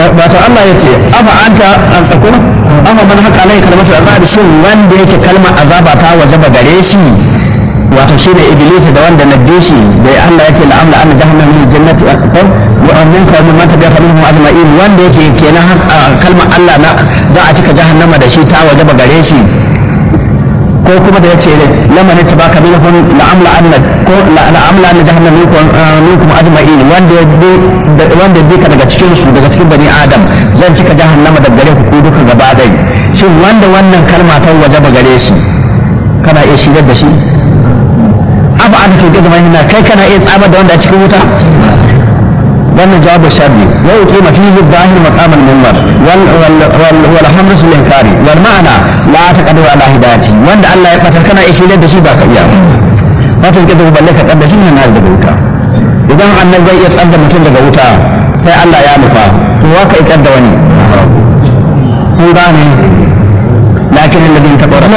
wato Allah ya ce afa anta an takuna afa man haka alai kalmatu azab shin wanda yake kalmar azaba ta wajaba gare shi wato shi ne iblis da wanda na bi shi da Allah ya ce la amla anna jahannama min jannati wa min ka min mata biya minhum ajma'in wanda yake kenan kalmar Allah na za a cika jahannama da shi ta wajaba gare shi ko kuma da yace lamma ne tabaka minhum la amla anna ko la amla anna jahannama minkum minkum ajma'in wanda ya bi wanda bi ka daga cikin su daga cikin bani adam zan cika jahannama da gare ku duka gaba dai shin wanda wannan kalma ta wajaba gare shi kana iya shigar da shi abu an tuke da mahina kai kana iya tsamar da wanda a cikin wuta wannan jawabu sharri wa yuqima fihi zahir maqam al-minbar wal wal wal hamdu lil inkari wal ma'ana la taqadu ala hidayati wanda Allah ya fatar kana iya shigar da shi ba ka iya wato kike balle ka tsada shi ne na daga wuta idan annabi zai iya tsada mutum daga wuta sai Allah ya nufa to wa ka tsada wani kun gane lakin alladhin taqawwa